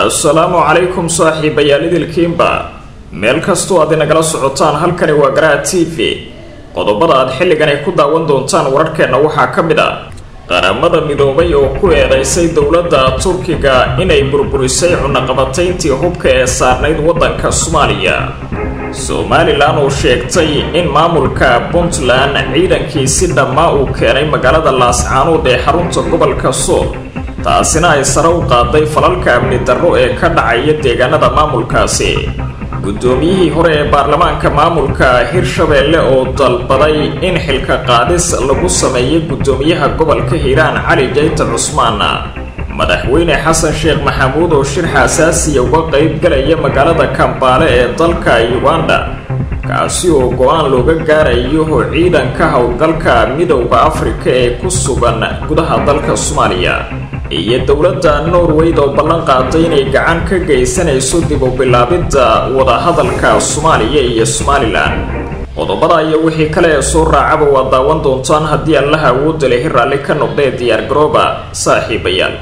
assalaamu calaykum saaxiibayaal idilkiinba meel kastoo aad inagala socotaan halkani waa garaha t v qodobada aad xilligan ay ku daawan doontaan wararkeenna waxaa ka mid ah qaramada midoobay oo ku eedeysay dowladda turkiga inay burburisay cunaqabatayntii hubka ee saarnayd waddanka soomaaliya somalilan oo sheegtay in maamulka puntland ciidankii si dhammaa uu keenay magaalada laascaanood ee xarunta gobolka sool taasina ay sare u qaaday falalka amni darro ee ka dhacaya deegaanada maamulkaasi guddoomiyihii hore ee baarlamaanka maamulka hirshabeelle oo dalbaday in xilka qaadis lagu sameeyo guddoomiyaha gobolka hiiraan cali jayta cusmaan madaxweyne xasan sheekh maxamuud oo shir xasaasiya uga qayb galaya magaalada kambaale ee dalka uganda kaasi oo go-aan looga gaarayo ciidanka howlgalka midowda afrika ee ku sugan gudaha dalka soomaaliya iyo dowladda norweyd oo ballan qaaday inay gacan ka geysanayso dib u bilaabidda wadahadalka soomaaliya iyo somalilan qodobada iyo wixii kale ee soo raacaba waa daawan doontaan haddii allaha awoodda lehi raalli ka noqdee diyaar garooba saaxiibayaal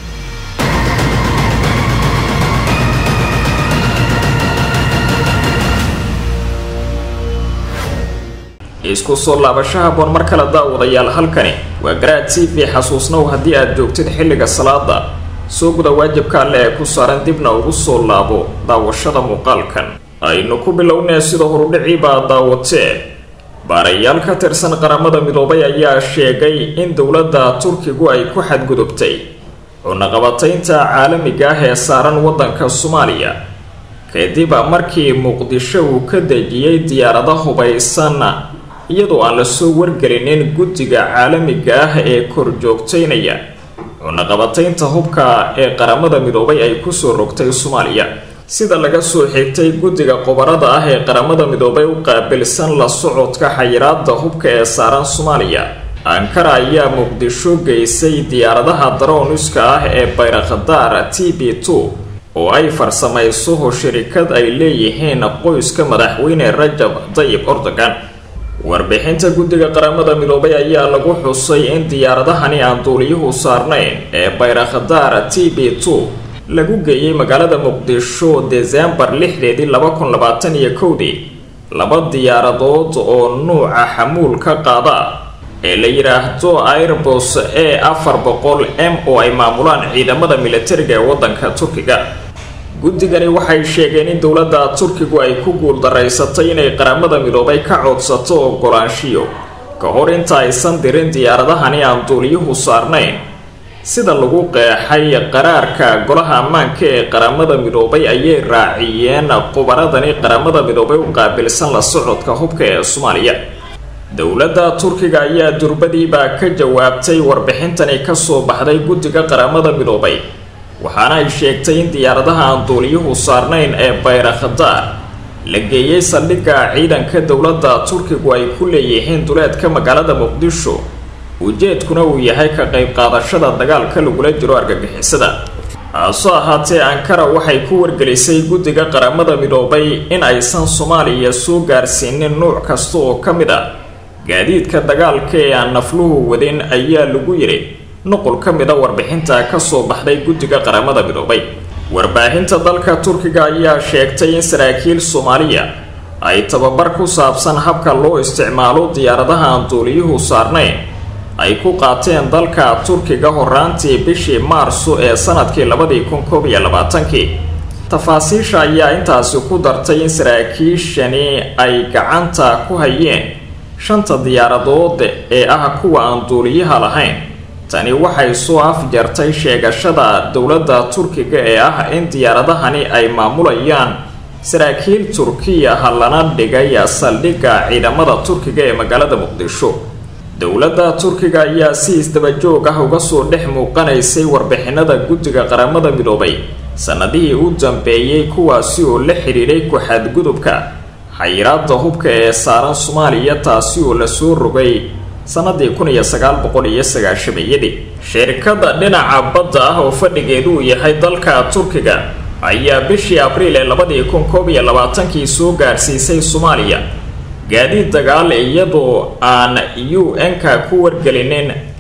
isku soo laabasho haboon mar kale daawadayaal halkani waa garaad t v xasuusnow haddii aad joogtid xilliga salaada soo guda waajibka alle ee ku saaran dibna ugu soo laabo daawashada muuqaalkan aynu ku bilownee sida horudhiciibaa daawatee baarayaal ka tirsan qaramada midoobay ayaa sheegay in dowladda turkigu ay ku xadgudubtay cunaqabataynta caalamiga ah ee saaran waddanka soomaaliya kadib markii muqdisho uu ka dejiyey diyaarado hubaysan iyadoo aan lasoo wargelinin guddiga caalamiga ah ee korjoogtaynaya cunaqabataynta hubka ee qaramada midoobay ay kusoo rogtay soomaaliya sida laga soo xigtay guddiga qobarada ah ee qaramada midoobay u qaabilsan la socodka xayiraada hubka ee saaran soomaaliya ankara ayaa muqdisho geysay diyaaradaha daroniska ah ee bayrakhadaar t b two oo ay farsamayso shirikad ay leeyihiin qoyska madaxweyne rajab dayib ordogan warbixinta guddiga qaramada midoobay ayaa lagu xusay in diyaaradahani aan duuliyuhu saarnayn ee bayrakhadaar t b two lagu geeyey magaalada muqdisho desembar lixdeedii laba kun labaatan iyo kowdii laba diyaaradood oo nuuca xamuul ka qaada ee la yidhaahdo airbus e afar boqol m oo ay maamulaan ciidamada militariga ee waddanka turkiga guddigani waxay sheegeen in dowladda turkigu ay ku guuldaraysatay inay qaramada midoobay ka codsato ogolaanshiyo ka hor inta aysan dirin diyaaradahani aan duuliyuhu saarnayn sida lagu qeexay qaraarka golaha ammaanka ee qaramada midoobay ayay raaciyeen qubaradani qaramada midoobay u qaabilsan la socodka hubka ee soomaaliya dowladda turkiga ayaa durbadiibaa ka jawaabtay warbixintani kasoo baxday guddiga qaramada midoobay waxaana ay sheegtay in diyaaradaha aan duuliyuhu saarnayn ee bayrakhadaar la geeyey saldhigga ciidanka dowladda turkigu ay ku leeyihiin duleedka magaalada muqdisho ujeedkuna uu yahay ka qayb qaadashada dagaalka lagula jiro argagixisada hase ahaatee ankara waxay ku wargelisay guddiga qaramada midoobay in aysan soomaaliya soo gaarsiinin nuuc kasta oo ka mid ah gaadiidka dagaalka ee aan nafluhu wadin ayaa lagu yidhi nuqul ka mid a warbixinta kasoo baxday guddiga qaramada midoobay warbaahinta dalka turkiga ayaa sheegtay in saraakiil soomaaliya ay tababar ku saabsan habka loo isticmaalo diyaaradaha aan duuliyuhu saarnayn ay ku qaateen dalka turkiga horaantii bishii maarso ee sanadkii labadii kun koob iyo labaatankii tafaasiisha ayaa intaasi ku dartay in saraakiishani ay gacanta ku hayeen shanta diyaaradood ee ah kuwa aan duuliyaha lahayn tani waxay soo afjartay sheegashada dowladda turkiga ee ah in diyaaradahani ay maamulayaan saraakiil turkiya ha lana dhigay saldhigga ciidamada turkiga ee magaalada muqdisho dowladda turkiga ayaa si isdabajoog ah uga soo dhex muuqanaysay warbixinada guddiga qaramada midoobay sannadihii u dambeeyey kuwaasi oo la xidhiidhay ku-xadgudubka xayiraada hubka ee saaran soomaaliya taasi oo lasoo rogay sanadii kun iyo sagaal boqol iyo sagaashameeyadii shirkada dhinaca badda ah oo fadhigeedu uu yahay dalka turkiga ayaa bishii abriil ee labadii kun koob iyo labaatankii soo gaarsiisay soomaaliya gaadiid dagaal iyadoo aan u n-ka ku wargelinin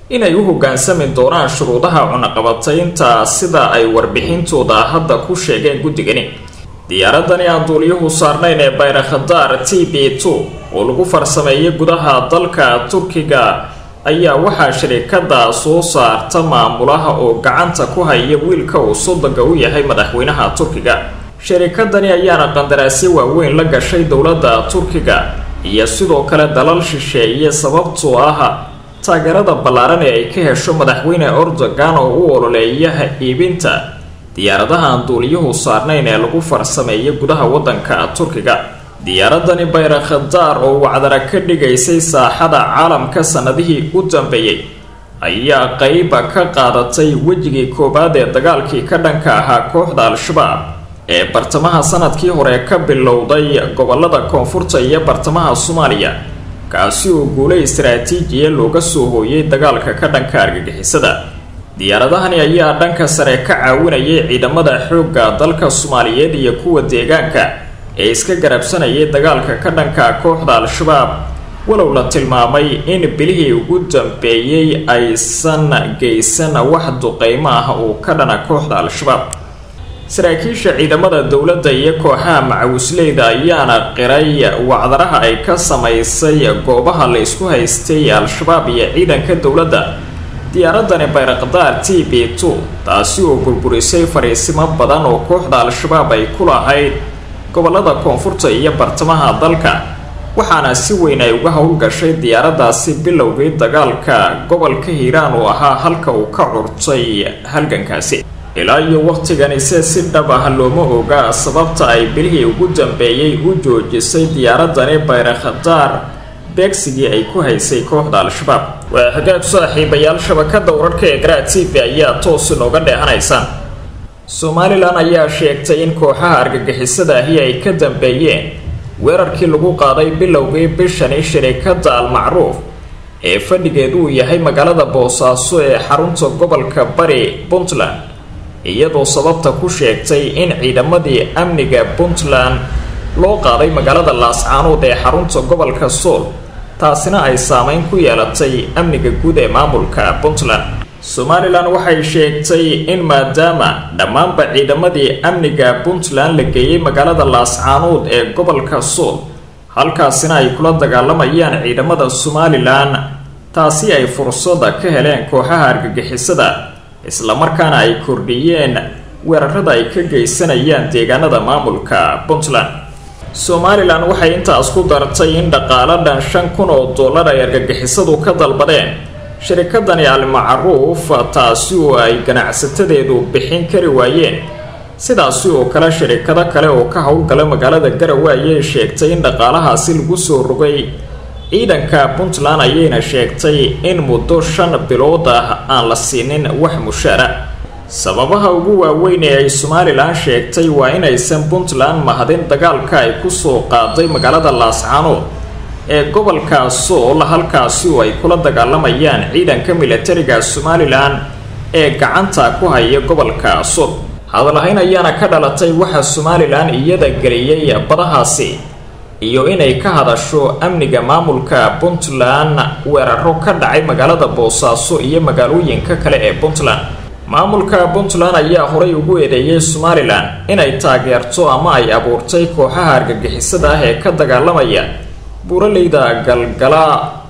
inay u hoggaansami doonaan shuruudaha cunaqabataynta sida ay warbixintooda hadda ku sheegeen guddigani diyaaradani aan duuliyuhu saarnayn ee bayrakhadaar t b two oo lagu farsameeyay gudaha dalka turkiga ayaa waxaa shirikada soo saarta maamulaha oo gacanta ku haya wiilka uu sodoga u yahay madaxweynaha turkiga shirikadani ayaana qandaraasyo waaweyn la gashay dowladda turkiga iyo sidoo kale dalal shisheeye sababtoo ah taageerada ballaaran ee ay ka hesho madaxweyne erdogan oo u ololeeya iibinta diyaaradaha aan duuliyuhu saarnayn ee lagu farsameeya gudaha waddanka turkiga diyaaradani bayrakhadaar oo wacdara ka dhigaysay saaxada caalamka sannadihii u dambeeyey ayaa qeyba ka qaadatay wejigii koowaad ee dagaalkii ka dhanka ahaa kooxda al-shabaab ee bartamaha sanadkii hore ka bilowday gobolada koonfurta iyo bartamaha soomaaliya kaasi oo guulo istaraatiijiya looga soo hooyay dagaalka ka dhanka argagixisada diyaaradahani ayaa dhanka sare ka caawinayay ciidamada xoogga dalka soomaaliyeed iyo kuwa deegaanka ee iska garabsanayay dagaalka ka dhanka kooxda al-shabaab walow la tilmaamay in bilihii ugu dambeeyey aysan geysan wax duqeymo ah oo ka dhana kooxda al-shabaab saraakiisha ciidamada dowladda iyo kooxaha macawisleyda ayaana qiray wacdaraha ay ka samaysay goobaha la isku haystay al-shabaab iyo ciidanka dowladda diyaaradani bayrakdaar t b two taasi oo burburisay fariisimo badan oo kooxda al-shabaab ay ku lahayd gobolada koonfurta iyo bartamaha dalka waxaana si weyn ay uga howlgashay diyaaraddaasi bilowgii dagaalka gobolka hiiraan oo ahaa halka uu ka curtay halgankaasi ilaa iyo wakhtigani se si dhab ah looma oga sababta ay bilihii ugu dambeeyey u joojisay diyaaradani bayrakhadaar beegsigii ay ku haysay kooxda al-shabaab waa hagaag saaxiibayaal shabakada wararka ee garaa t v ayaa toos inooga dheehanaysaan somalilan ayaa sheegtay in kooxaha argagixisada ahi ay ka dambeeyeen weerarkii lagu qaaday bilowgii bishani shirikada al-macruuf ee fadhigeedu uu yahay magaalada boosaaso ee xarunta gobolka bari puntland iyadoo sababta ku sheegtay in ciidamadii amniga puntland loo qaaday magaalada laascaanood ee xarunta gobolka sool taasina ay saameyn ku yeelatay amniga guud ee maamulka puntland somalilan waxay sheegtay in maadaama dhammaanba ciidamadii amniga puntland la geeyey magaalada laascaanood ee gobolka sool halkaasina ay kula dagaalamayaan ciidamada somalilan taasi ay fursada ka heleen kooxaha argagixisada islamarkaana ay kordhiyeen weerarada ay ka geysanayaan deegaanada maamulka puntland somalilan waxay intaas ku dartay in dhaqaalo dhan shan kun oo dollar ay argagixisadu ka dalbadeen shirikadani al-macruuf taasi oo ay ganacsatadeedu bixin kari waayeen sidaasi oo kale shirikado kale oo ka howlgala magaalada garowe ayay sheegtay in dhaqaalahaasi lagu soo rogay ciidanka puntland ayayna sheegtay in muddo shan bilood ah aan la siinin wax mushaara sababaha ugu waaweyn ee ay somalilan sheegtay waa inaysan puntland mahadin dagaalka ay kusoo qaaday magaalada laascaanood ee gobolka sool halkaasi oo ay kula dagaalamayaan ciidanka militariga somalilan ee gacanta ku haya gobolka sool hadalhayn ayaana ka dhalatay waxa somalilan iyada geliyey badahaasi iyo inay ka hadasho amniga maamulka puntland weeraro ka dhacay magaalada boosaaso iyo magaalooyinka kale ee puntland maamulka puntland ayaa horay ugu eedeeyay somalilan inay taageerto ama ay abuurtay kooxaha argagixisada ah ee ka dagaalamaya buuraleyda galgala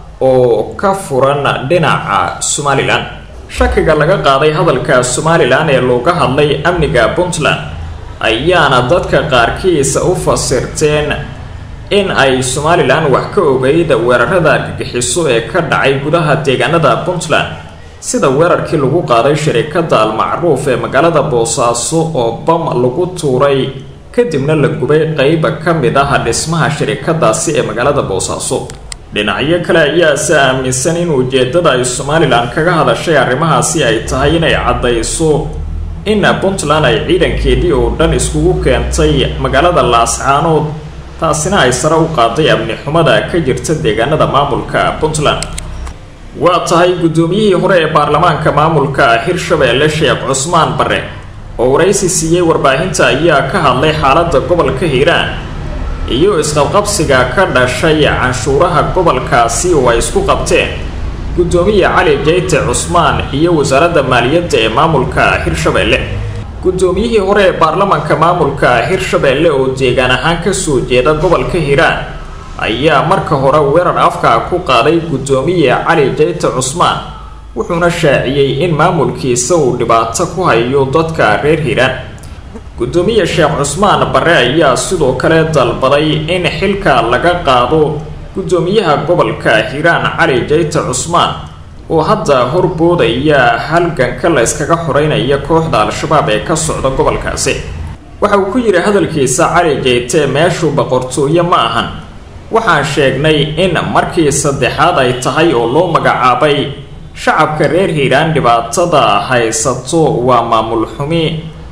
oo ka furan dhinaca somalilan shakiga laga qaaday hadalka somalilan ee looga hadlay amniga puntland ayaana dadka qaarkiisa u fasirteen in ay somalilan wax ka ogeyd weerarada argagixiso ee ka dhacay gudaha deegaanada puntland sida weerarkii lagu qaaday shirikada al-macruuf ee magaalada boosaaso oo bam lagu tuuray kadibna la gubay qeyba ka mid ah dhismaha shirikadaasi ee magaalada boosaaso dhinacyo kale ayaase aaminsan in ujeedada ay somalilan kaga hadashay arrimahaasi ay tahay inay caddayso in puntland ay ciidankeedii oo dhan iskugu keentay magaalada laascaanood taasina ay sare u qaaday amni xumada ka jirta deegaanada maamulka puntland waa tahay guddoomiyihii hore ee baarlamaanka maamulka hirshabeelle sheekh cusmaan bare oo waraysi siiyey warbaahinta ayaa ka hadlay xaaladda gobolka hiiraan iyo isqabqabsiga ka dhashay canshuuraha gobolkaasi oo ay isku qabteen guddoomiye cali jeyte cusmaan iyo wasaaradda maaliyadda ee maamulka hirshabeelle guddoomiyihii hore ee baarlamanka maamulka hirshabeelle oo deegaan ahaan kasoo jeeda gobolka hiiraan ayaa marka hore weerar afka ku qaaday guddoomiye cali jeyte cusmaan wuxuuna shaaciyey in maamulkiisa uu dhibaato ku hayo dadka reer hiiraan guddoomiye sheekh cusmaan barre ayaa sidoo kale dalbaday in xilka laga qaado guddoomiyaha gobolka hiiraan cali jeyte cusmaan oo hadda horboodaya halganka la yskaga xoreynaya kooxda al-shabaab ee ka socda gobolkaasi waxa uu ku yidhi hadalkiisa cali jeyte meeshu boqortooye ma ahan waxaan sheegnay in markii saddexaad ay tahay oo loo magacaabay shacabka reer hiiraan dhibaatada haysato waa maamul xumi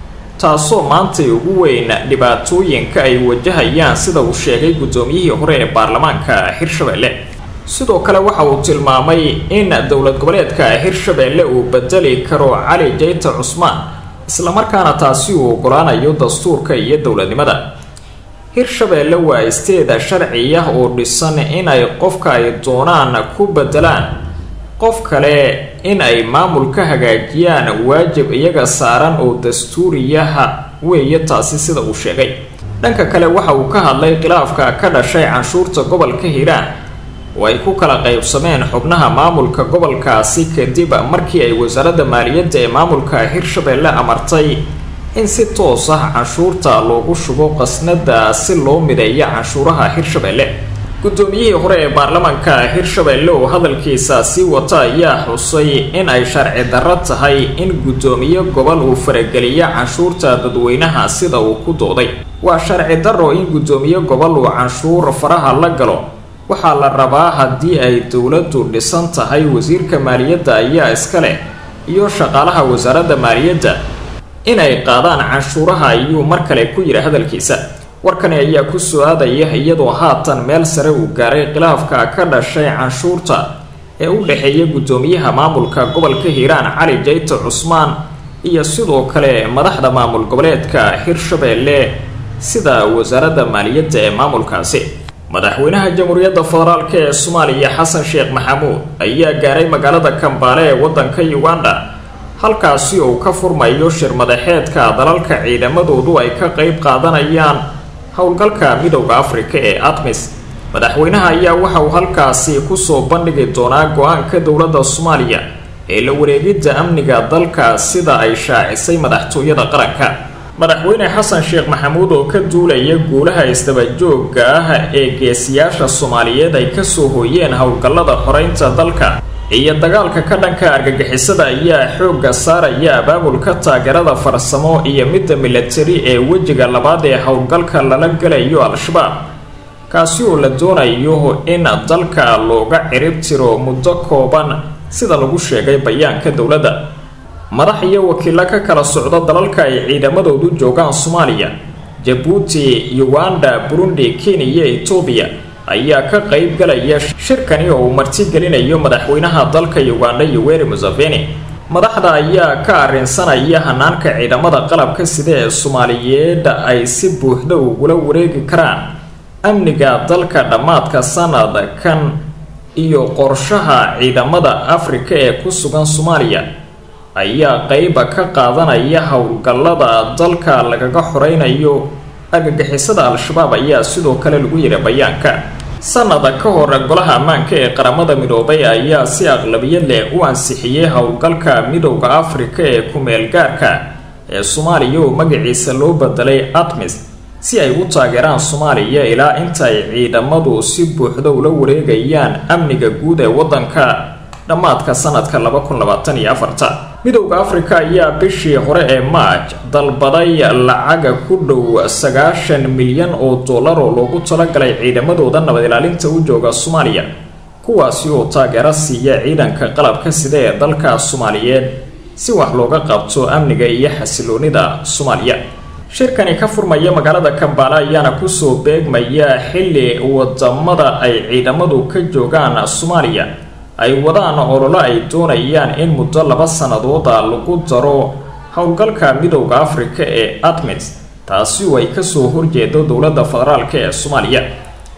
taasoo maantay ugu weyn dhibaatooyinka ay wajahayaan sida uu sheegay guddoomiyihii hore ee baarlamaanka hirshabeelle sidoo kale waxa uu tilmaamay in dowlad goboleedka hirshabeelle uu bedeli karo cali jeyte cusmaan islamarkaana taasi uu ogolaanayo dastuurka iyo dowladnimada hirshabeelle waa isteeda sharciya oo dhisan inay qofka ay doonaan ku bedelaan qof kale in ay maamul ka hagaajiyaan waajib iyaga saaran oo dastuuriyaha weeye taasi sida uu sheegay dhanka kale waxa uu ka hadlay khilaafka ka dhashay canshuurta gobolka hiiraan oo ay ku kala qaybsameen xubnaha maamulka gobolkaasi kadib markii ay wasaaradda maaliyadda ee maamulka hirshabeelle amartay in si toos ah canshuurta loogu shubo qasnada si loo mideeyo canshuuraha hirshabeelle guddoomiyihii hore ee baarlamaanka hirshabeelle oo hadalkiisa sii wata ayaa xusay in ay sharci darro tahay in guddoomiye gobol uu farageliyo canshuurta dadweynaha sida uu ku dooday waa sharci darro in guddoomiye gobol uu canshuur faraha la galo waxaa la rabaa haddii ay dowladdu dhisan tahay wasiirka maaliyadda ayaa iska leh iyo shaqaalaha wasaaradda maaliyadda inay qaadaan canshuuraha ayuu mar kale ku yidhi hadalkiisa warkani ayaa ku soo aadaya iyadoo haatan meel sare uu gaaray khilaafka ka dhashay canshuurta ee u dhexeeya guddoomiyaha maamulka gobolka hiiraan cali jeyte cusmaan iyo sidoo kale madaxda maamul goboleedka hirshabeelle sida wasaaradda maaliyadda ee maamulkaasi madaxweynaha jamhuuriyadda federaalk ee soomaaliya xasan sheekh maxamuud ayaa gaaray magaalada kambaale ee waddanka uganda halkaasi uu ka furmayo shir madaxeedka dalalka ciidamadoodu ay ka qeyb qaadanayaan howlgalka midowda afrika ee admis madaxweynaha ayaa waxa uu halkaasi kusoo bandhigi doonaa go-aanka dowladda soomaaliya ee la wareegidda amniga dalka sida ay shaacisay madaxtooyada qaranka madaxweyne xasan sheekh maxamuud oo ka duulaya guulaha isdabajooga ah ee geesiyaasha soomaaliyeed ay kasoo hooyeen howlgallada xoreynta dalka iyo dagaalka ka dhanka argagixisada ayaa xoogga saaraya abaabulka taageerada farsamo iyo midda milatari ee wejiga labaad ee howlgalka lala galayo al-shabaab kaasi oo la doonayo in dalka looga cirib tiro muddo kooban sida lagu sheegay bayaanka dowladda madax iyo wakiilo ka kala socda dalalka ay ciidamadoodu joogaan soomaaliya jabuuti uganda burundi kenya iyo etoobiya ayaa ka qeyb galaya shirkani oo uu martigelinayo madaxweynaha dalka uganda yoweri museveni madaxda ayaa ka arrinsanaya hanaanka ciidamada qalabka sida ee soomaaliyeed ay si buuxda ugula wareegi karaan amniga dalka dhammaadka sanadkan iyo qorshaha ciidamada afrika ee ku sugan soomaaliya ayaa qeyba ka qaadanaya howlgallada dalka lagaga xoreynayo argagixisada al-shabaab ayaa sidoo kale lagu yidhi bayaanka sanada ka hor golaha ammaanka ee qaramada midoobay ayaa si aqlabiyad leh u ansixiyey howlgalka midowda afrika ee ku-meel gaarka ee soomaaliya oo magaciisa loo bedelay atmis si ay u taageeraan soomaaliya ilaa inta ay ciidamadu si buuxda ula wareegayaan amniga guud ee waddanka dhammaadka sanadka laba kun labaatan iyo afarta midowda afrika ayaa bishii hore ee maaj dalbaday lacaga ku dhow sagaashan milyan oo dollar oo loogu talagalay ciidamadooda nabad ilaalinta u jooga soomaaliya kuwaasi oo taageero siiya ciidanka qalabka sida ee dalka soomaaliyeed si wax looga qabto amniga iyo xasiloonida soomaaliya shirkani ka furmaya magaalada kambaale ayaana kusoo beegmaya xilli wadamada ay ciidamadu ka joogaan soomaaliya ay wadaan ololo ay doonayaan in muddo laba sanadooda lagu daro howlgalka midowda afrika ee admis taasi oo ay kasoo horjeedo dowladda federaalk ee soomaaliya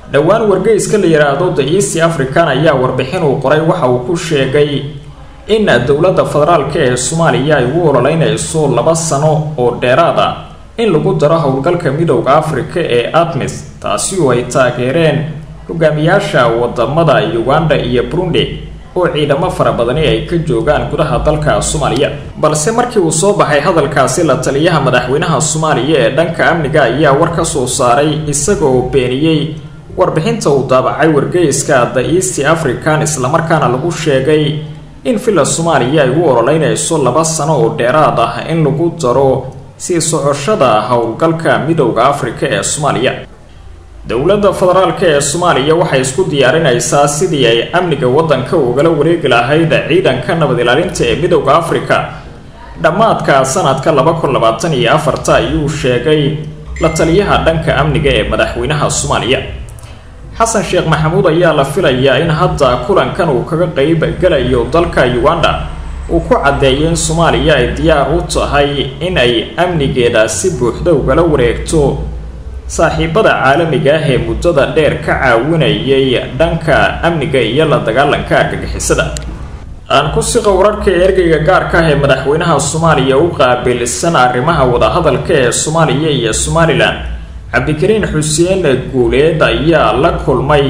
dhowaan wargeyska la yidhaahdo the east african ayaa warbixin uu qoray waxa uu ku sheegay in dowladda federaalk ee soomaaliya ay ugu ololeynayso laba sano oo dheeraad ah in lagu daro howlgalka midowda afrika ee admis taasi oo ay taageereen hogaamiyaasha wadamada uganda iyo burundi oo ciidamo fara badani ay ka joogaan gudaha dalka soomaaliya balse markii uu soo baxay hadalkaasi la taliyaha madaxweynaha soomaaliya ee dhanka amniga ayaa war ka soo saaray isagoo beeniyey warbixinta uu daabacay wargeyska the east african islamarkaana lagu sheegay in villa soomaaliya ay u ololeynayso laba sano oo dheeraad ah in lagu daro sii socoshada howlgalka midowda afrika ee soomaaliya dowladda federaalk ee soomaaliya waxay isku diyaarinaysaa sidii ay amniga waddanka ugala wareegi lahayd ciidanka nabad ilaalinta ee midowda afrika dhammaadka sanadka laba kun labaatan iyo afarta ayuu sheegay la taliyaha dhanka amniga ee madaxweynaha soomaaliya xasan sheekh maxamuud ayaa la filayaa in hadda kulankan uu kaga qeyb galayo dalka uganda uu ku caddeeyo in soomaaliya ay diyaar u tahay in ay amnigeeda si buuxda ugala wareegto saaxiibada caalamiga ah ee muddada dheer ka caawinayay dhanka amniga iyo la dagaalanka argagixisada aan ku siqa wararka ergeyga gaarka ah ee madaxweynaha soomaaliya u qaabilsan arrimaha wadahadalka ee soomaaliya iyo somalilan cabdikariin xuseen guuleed ayaa la kulmay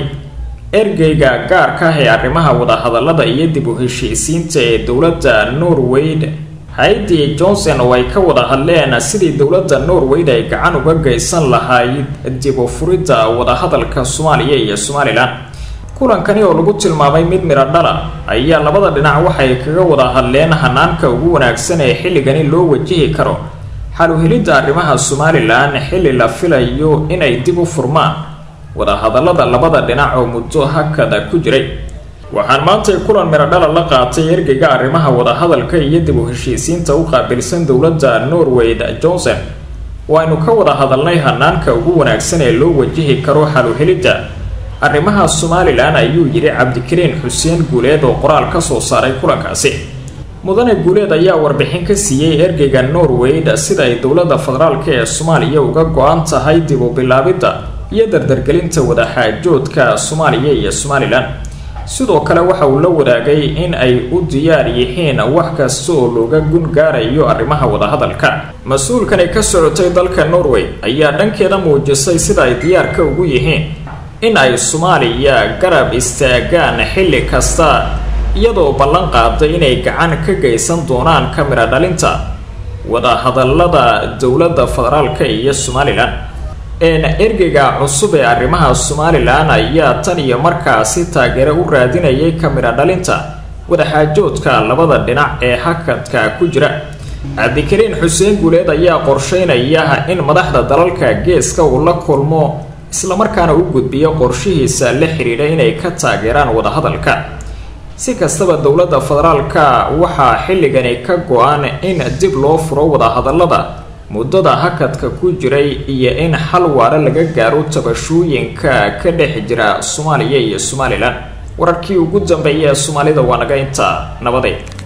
ergeyga gaarka ah ee arrimaha wadahadalada iyo dib u heshiisiinta ee dowladda norweyd hay-addi johnson oo ay ka wada hadleen sidii dowladda norweyd ay gacan uga geysan lahayd dib u furidda wadahadalka soomaaliya iyo somalilan kulankani oo lagu tilmaamay mid midho dhala ayaa labada dhinac waxay kaga wada hadleen hanaanka ugu wanaagsan ee xilligani loo wajihi karo xaluhelidda arrimaha somalilan xilli la filayo inay dib u furmaan wadahadallada labada dhinac oo muddo hakada ku jiray waxaan maantay kulan midhodhala la qaatay ergeyga arrimaha wadahadalka iyo dib u heshiisiinta u qaabilsan dowladda norweyd johnson waaynu ka wada hadalnay hanaanka ugu wanaagsan ee loo wajihi karo xaluhelidda arrimaha somalilan ayuu yidhi cabdikariin xuseen guuleed oo qoraal ka soo saaray kulankaasi mudane guuleed ayaa warbixin ka siiyey ergeyga norweyd sida ay dowladda federaalk ee soomaaliya uga go-an tahay dib u bilaabidda iyo dardargelinta wadaxaajoodka soomaaliya iyo somalilan sidoo kale waxa uu la wadaagay in ay u diyaar yihiin wax kasta oo looga gun gaarayo arrimaha wadahadalka mas-uulkani ka socotay dalka norway ayaa dhankeeda muujisay sida ay diyaarka ugu yihiin in ay soomaaliya garab istaagaan xilli kasta iyadoo ballan qaaday inay gacan ka geysan doonaan kamira dhalinta wadahadalada dowladda federaalka iyo somalilan ergeyga cusub ee arrimaha somalilan ayaa tan iyo markaasi taageero u raadinayay kamira dhalinta wadaxaajoodka labada dhinac ee hakadka ku jira cabdikariin xuseen guuleed ayaa qorsheynaya in madaxda dalalka geeska uu la kulmo islamarkaana u gudbiyo qorshihiisa la xidhiidha inay ka taageeraan wadahadalka si kastaba dowladda federaalka waxaa xilligani ka go-an in dib loo furo wadahadallada muddada hakadka ku jiray iyo in xal waare laga gaaro tabashooyinka ka dhex jira soomaaliya iyo somalilan wararkii ugu dambeeya ee soomaalida waa naga intaa nabadeed